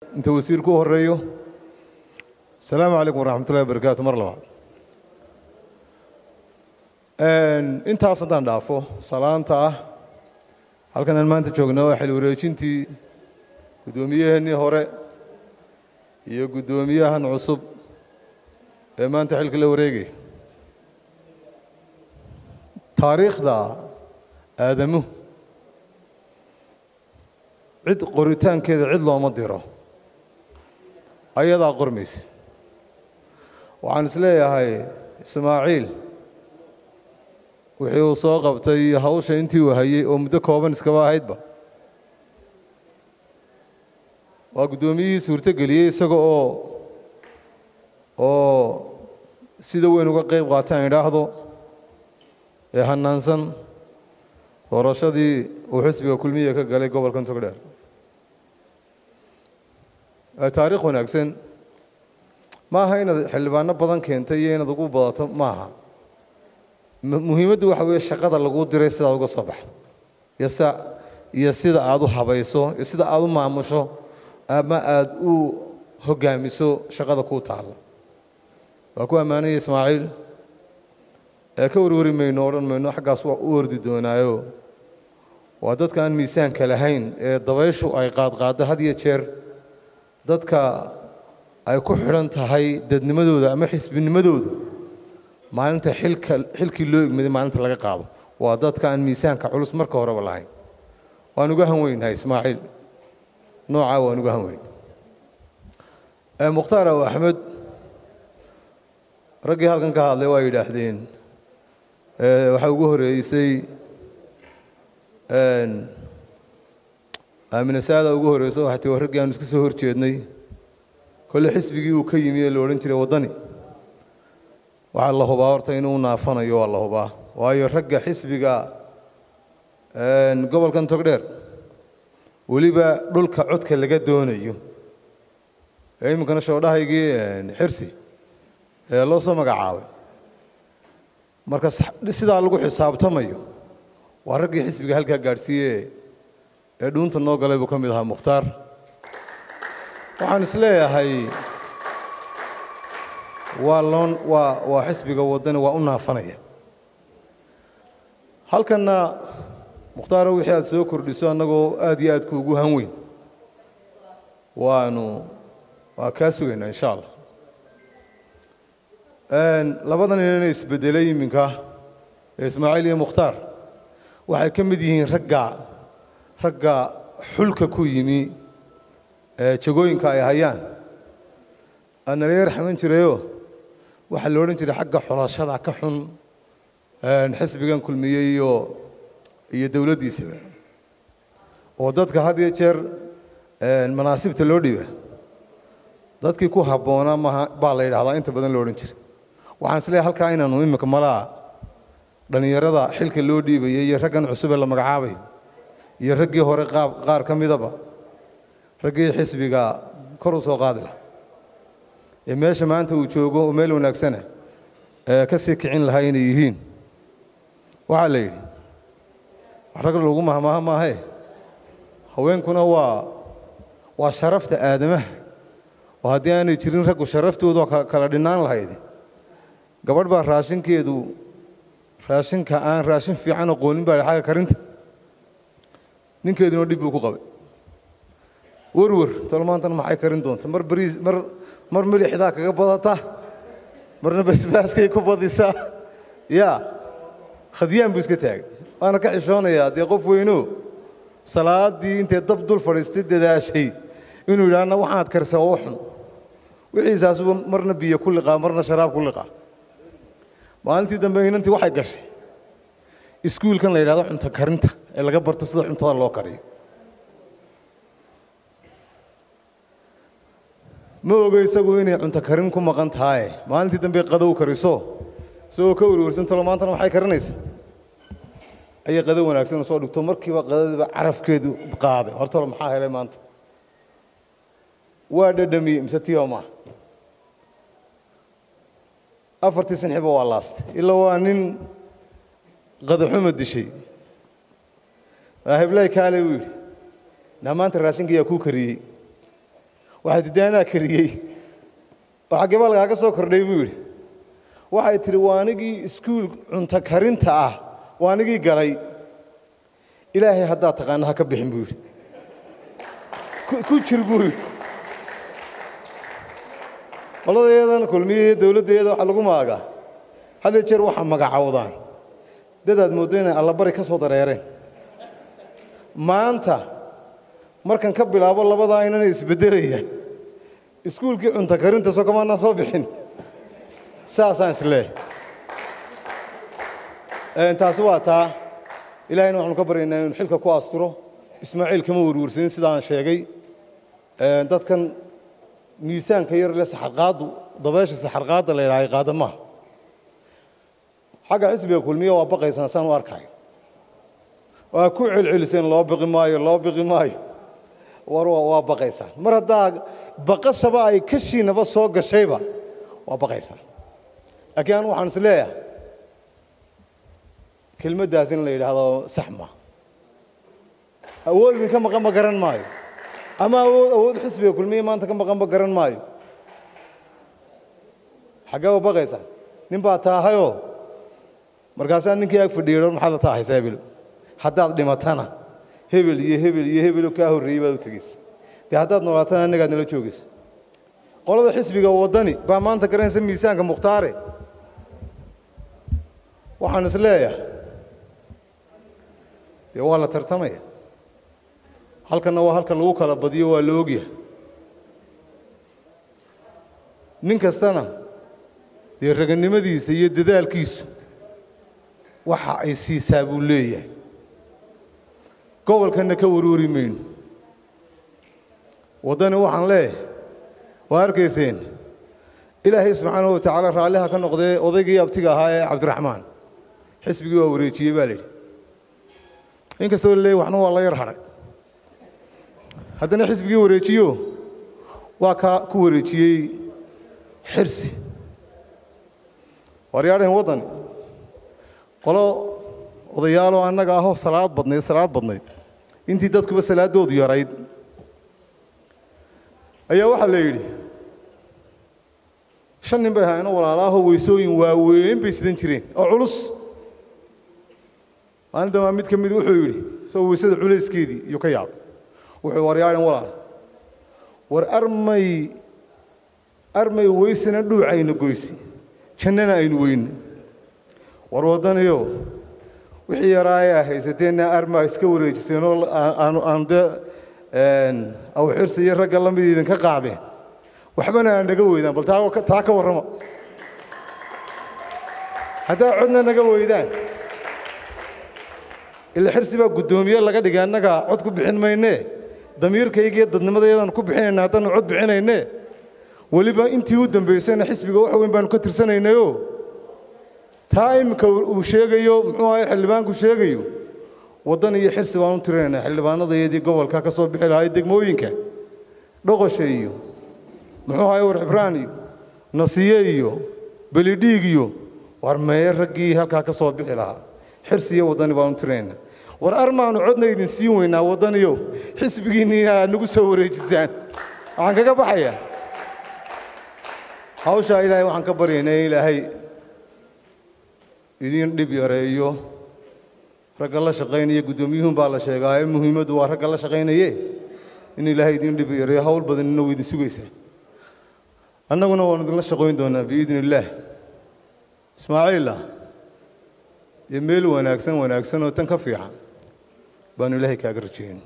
inta wasiirku u horeeyo asalaamu calaykum waraxmat ullahi wabarakaatu mar labaad intaas haddaan dhaafo salaanta ah halkan aan maanta joogna waa xil wareejintii guddoomiyaheenii hore iyo guddoomiyahan cusub ee maanta xilka la wareegaya taariikhda aadamuhu cid qoritaankeeda cid looma diro ayadaa qormaysa waxaan is leeyahay ismaaciil wixii uu soo qabtay hawsha intii uu hayey oo muddo kooban iskaba ahaydba waa guddoomiyihii suurtogeliyey isaga oo oo sida weyn uga qayb qaataan idhaahdo ee hanaansan doorashadii uu xisbiga kulmiya ka galay gobolkan togdheer taariikh wanaagsan ma aha inaad xildhibaano badan keentay iyo inaad ugu badato maaha muhiimaddu waxa weeye shaqada laguu diray sidaad uga soo baxdo iyo sa iyo sida aad u habayso iyo sida aad u maamusho ama aad u hoggaamiso shaqada kuu taalla waa ku ammaanaya ismaaciil ee ka warwari mayno odhan mayno xaggaas waa u ordi doonaayo waa dadka aan miisaanka lahayn ee dabayshu ay qaadqaaddo had iyo jeer dadka ay ku xidhan tahay dadnimadooda ama xisbinimadooda maalinta xilka xilkii loo egmaday maalinta laga qaado waa dadka aan miisaanka culus marka horeba lahayn waan uga han weynahay ismaaciil noocaa waan uga han weyn mukhtaar aw axmed raggii halkan ka hadlay waa yidhaahdeen waxaa ugu horeysay aamine saada ugu horeyso waxay tii raggii aanu iska soo hor jeednay kolle xisbigii uu ka yimi ee la odhan jiray waddani waxaa la hubaa horta inuu naafanayo waa la hubaa waayo ragga xisbiga gobolkan togdheer weliba dhulka codka laga doonayo ee iminkana shoodhahaygii xirsi ee loo soo magacaabay marka sidaa lagu xisaabtamayo waa raggii xisbiga halkaa gaadhsiiye ee dhuunta noo galay buu ka mid ahaa mukhtaar waxaan is leeyahay waa loon waa waa xisbiga waddani waa u naafanaya halkanna mukhtaaro wixii aad soo kordhiso annagoo aad iyo aad kuugu han weyn waanu waa kaa sugaynaa insha allah labadan inana isbedelay iminka ee ismaaciil iyo mukhtaar waxay ka mid yihiin ragga ragga xulka ku yimi ee jagooyinka ay hayaan analayer xaman jirayo waxaa la odhan jiray xagga xulashada ka xun xisbigan kulmiye iyo iyo dowladdiisaba oo dadka had iyo jeer manaasibta loo dhiba dadkii ku habboonaa maha baa la yidhahdaa inta badan lo odhan jiray waxaan is leeyahay halkaa inaanu iminka malaa dhallinyarada xilka loo dhiibayay iyo raggan cusub ee la magacaabayo iyo raggii hore qaab qaar ka midaba raggii xisbiga kor u soo qaadi laha ee meesha maanta uu joogo oo meel wanaagsana ee ka sii kicin lahaa inay yihiin waxaa la yidhi wax rag lagu mahmaaha maahee haweenkuna waa waa sharafta aadamaha oo haddii aanay jirin raggu sharaftooda kala dhinaan lahayd gabadh baa raashinkeedu raashinka aan raashin fiican aqoonin baa xagga karinta ninkeeduna dhib buu ku qabay werwer tolo maantana maxay karin doonta mar bariis mar mar milixdaa kaga badata marna basbaaskay ku badisaa yaa khadyaan buu iska taagay waana ka xishoonayaa dee qof weyno salaaddii intay dab dul fadhiistay dadaashay inuu yidhaahna waxaad karisa oo xun wixiisaasuba marna biyo ku liqaa marna sharaab ku liqaa maalintii dambe inantii waxay gashay iskuulkan la yidhahdo cunto karinta ee laga barto sida cuntada loo kariyo ma oga isagu inay cunto karin ku maqan tahaye maalintii dambe qadow kariso isagoo ka werwersan talo maantana waxay karinaysa ayay qado wanaagsan soo dhigto markiiba qadadiiba carafkeedu qaaday hortalo maxaa helay maanta waa dhadhamiyey mise tiiba maaha afartii sanxiba waa laastay ilaa waa nin qadaxuma dishay heblaay kaale buu yidhi naa maanta raashinka yaa kuu kariyey waxay tidhi anaa kariyey oo xaggee baa lagaaga soo kordhay buu yidhi waxay tidhi waa anigii iskuul cunto karinta ah waa anigii galay ilaahay haddaad taqaana ha ka bixin buu yidhi ku jir buu yidhi qoladayadan kulmiye dowladdeeda waxaa lagu maagaa hadee jeer waxaa magacowdaan dadaad mooddo inay allabari ka soo dareereen maanta markan ka bilaabo labadaa inana isbeddelaya iskuulkii cunto karinta soo kamaanaan soo bixin saasaan isleehay taasi waa taa ilaahayna waxaanu ka baryaynaa inuu xilka ku asturo ismaaciil kama werwersanin sidaan sheegay dadkan miisaanka yar le saxarqaaddu dabeesha saxarqaadda la yidhahay qaadamaha xagga xisbiga kulmiye waa baqaysaan saan u arkayo waa ku celceliseen loo biqi maayo loo biqi maayo war waa baqaysaan mar haddaa baqashaba ay kashiinaba soo gashayba waa baqaysaan laakiin anu waxaan is leeyahay kelmaddaas in la yidhaahdo sax ma awood idinka maqanba garan maayo ama awood awood xisbiga kulmiye maanta ka maqanba garan maayo xaggee ba baqaysaan nin baa taahayoo markaasaa ninkii ag fadhiyo maxaad la taahaysaa hebelo haddaad dhimatana hebel iyo hebel iyo hebelo kaa horreeyey baad u tegeysa dee haddaad noolaatana annagaad nala joogaysa qolada xisbiga waddani baa maanta garanaysa miisaanka mukhtaare waxaan is leeyahay dee waa la tartamaya halkanna waa halka lagu kala badiyo waa la ogyahay nin kastana dee raganimadiisa iyo dadaalkiisu waxa ay siisaa buu leeyahay gobolkanna ka warwari mayno waddani waxaan leeyahay waa arkayseen ilaahay subxaanahu wa tacaala raalliha ka noqdee odaygii abtiga ahaa ee cabdiraxmaan xisbigii waa wareejiyey baa layidhi in kastoo la leeyay waxna waa la yar hadhay haddana xisbigii wareejiyo waa kaa ku wareejiyey xirsi waryaadhahen waddani qolo odayaaloo annaga ahoo salaad badnayd salaad badnayd intii dadkuba salaaddoodu yarayd ayaa waxaa la yidhi shan nin bay ahaayeenoo walaalaahoo weysooyin waaweyn bay sidan jireen oo culus maalinta maa mid ka mid wuxuu yidhi isagoo weysada culayskeedii iyo ka yaabay wuxuu waryaadhan walaal war armay armay weysana dhuucayna goysi jannana aynu weyne war waddaniyo wixii yaraa ayaa haysateenna armaa iska wareejiseenoo aanu dee awxirsi iyo ragga la mid idinka qaadeen waxbana aan naga weydaan bal taa ka warrama haddaa codna naga weydaan ila xirsi baa guddoomiye laga dhigay annaga cod ku bixin maynee damiirkayga iyo dadnimadayadaan ku bixinayna haddaanu cod bixinaynee weliba intii u dambaysayna xisbiga wax weyn baanu ka tirsanaynayo taa iminka uu sheegayo muxuu ahay xildhibaanku sheegayo waddan iyo xirsi baan u tirinaynaa xildhibaanadayadii gobolka ka soo bixi lahay degmooyinka dhoqosha iyo muxuu ahay war xibraan iyo nasiye iyo belidhiig iyo war meeye raggii halkaa ka soo bixi lahaa xirsi iyo waddani baan u tirinaynaa war armaanu codna idin siin weynaa waddaniyo xisbigiinni aad nagu soo wareejisaan waxaan kaga baxayaa hawshaa ilaahay waxaan ka baryaynaa in ilaahay idiin dhib yareeyo ragga la shaqaynaya guddoomiyuhun baa la sheegaaye muhiimaddu waa ragga la shaqaynaye in ilaahay idiin dhib yareeyo hawl badanina waa idin sugaysaa annaguna waanu idinla shaqayn doonaa biidni illaah ismaaciila iyo meel wanaagsan wanaagsan oo tan ka fiican baanu ilaahay kaaga rajayn